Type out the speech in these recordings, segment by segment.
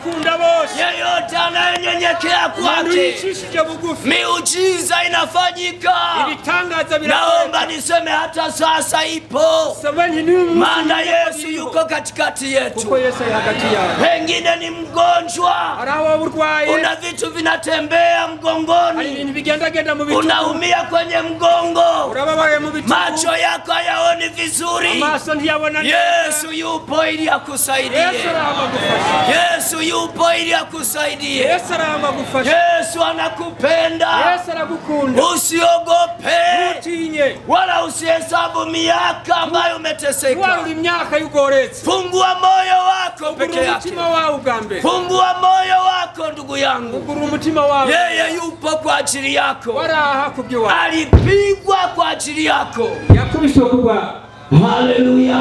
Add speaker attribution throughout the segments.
Speaker 1: akunda bose
Speaker 2: yeyote anayenyenyekea
Speaker 1: umuntu
Speaker 2: kwake
Speaker 1: yicishije bugufi
Speaker 2: miujiza inafanyika
Speaker 1: ibitangaza
Speaker 2: naomba
Speaker 1: birakoreka
Speaker 2: niseme hata sasa ipo
Speaker 1: saba nti ni umunsi
Speaker 2: maana
Speaker 1: umwe
Speaker 2: yesu
Speaker 1: uriho.
Speaker 2: yuko katikati
Speaker 1: kuko
Speaker 2: yetu
Speaker 1: yesu ari hagati yawe
Speaker 2: pengine ni mgonjwa
Speaker 1: hari aho waba urwaye
Speaker 2: una vitu vinatembea
Speaker 1: hari
Speaker 2: mgongoni
Speaker 1: ibintu bigendagenda mu bitugu
Speaker 2: unaumia kwenye mgongo
Speaker 1: urababaye mu bitugu
Speaker 2: macho yako hayaoni vizuri
Speaker 1: amaso ntiyabona neza
Speaker 2: yesu yupo ili
Speaker 1: yesu
Speaker 2: akusaidie
Speaker 1: arahama gufasha
Speaker 2: yesu yupo ili akusaidie
Speaker 1: yesu arahama gufasha
Speaker 2: yesu anakupenda
Speaker 1: yesu aragukunda
Speaker 2: usiogope
Speaker 1: ntutinye
Speaker 2: wala usihesabu miaka ambayo umeteseka
Speaker 1: warura imyaka y'ugoretse
Speaker 2: fungua moyo wako peke
Speaker 1: ugurura
Speaker 2: yake
Speaker 1: umutima wawe ubwa mbere
Speaker 2: fungua moyo wako ndugu yangu
Speaker 1: ugurura umutima wawe
Speaker 2: yeye yupo kwa ajili yako
Speaker 1: waraha kubw'iwawe
Speaker 2: alipigwa kwa ajili yako
Speaker 1: yakubiswe ku bwawe
Speaker 2: haleluya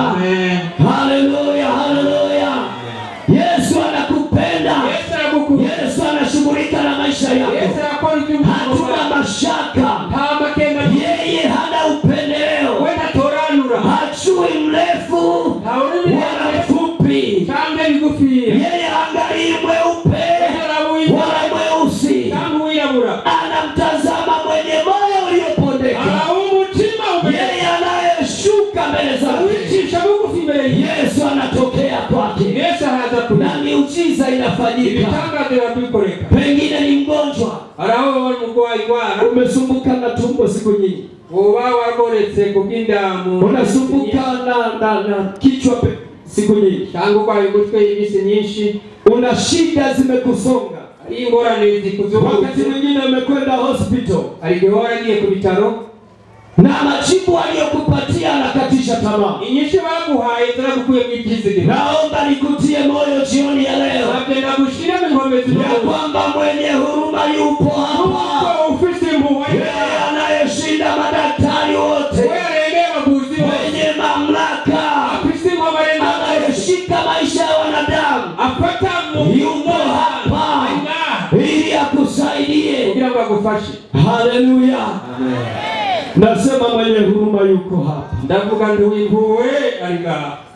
Speaker 2: haleluya haleluya yesu anakupenda
Speaker 1: yesu aragukunda
Speaker 2: yesu anashughulika na maisha
Speaker 1: yesu
Speaker 2: yako
Speaker 1: arakora ibyo
Speaker 2: hatuna mashaka
Speaker 1: nta makemba
Speaker 2: yeye hana upendeleo
Speaker 1: we ntatoranura
Speaker 2: hachui mrefu
Speaker 1: nta ururimi
Speaker 2: wala mfupi
Speaker 1: cyangwa bigufiya
Speaker 2: yeye angalii mweupe wala mweusi
Speaker 1: cyangwa uwirabura
Speaker 2: anamtazama mwenye moyo uliopondeka
Speaker 1: araho umutima
Speaker 2: yeye anayeshuka mbele zake
Speaker 1: wicisha bugufi imbere ye
Speaker 2: yesu anatokea kwake
Speaker 1: yesu araza kure
Speaker 2: na miujiza inafanyika
Speaker 1: ibitangazo birabikoreka
Speaker 2: pengine ni mgonjwa
Speaker 1: araho wari umurwayi indwara
Speaker 2: umesumbuka na tumbo siku nyingi
Speaker 1: uba waragoretse kubw'indamu
Speaker 2: unasumbuka na, na, na kichwa pe, siku nyingi
Speaker 1: cyangwa urwaye umutwe y'ibisi nyinshi
Speaker 2: una shida zimekusonga
Speaker 1: hari ingorane
Speaker 2: wakati
Speaker 1: zikuzungurutse
Speaker 2: mwingine umekwenda hospital
Speaker 1: hari igihe waba waragiye ku bitaro
Speaker 2: na majibu aliyokupatia anakatisha tamaa
Speaker 1: inyinshi baguhaye ziragukuyemo ibyizigiro
Speaker 2: naomba nikutie moyo jioni ya leo
Speaker 1: bagenda gushiramo inkomezi
Speaker 2: ya
Speaker 1: n'ubundi
Speaker 2: kwamba mwenye huruma yupo hapa
Speaker 1: kuko ufite impuhwe
Speaker 2: yeye anayeshinda madaktari wote
Speaker 1: we yarengeye abavuzi bose
Speaker 2: mwenye mamlaka
Speaker 1: afite inkomere n'amaraso
Speaker 2: anayeshika maisha ya wanadamu
Speaker 1: afata mu
Speaker 2: yupo hapa ili akusaidie
Speaker 1: kugira ngo agufashe
Speaker 2: haleluya nasema mwenye huruma yuko hapa
Speaker 1: ndavuga ndi wimpuwe ari ngaha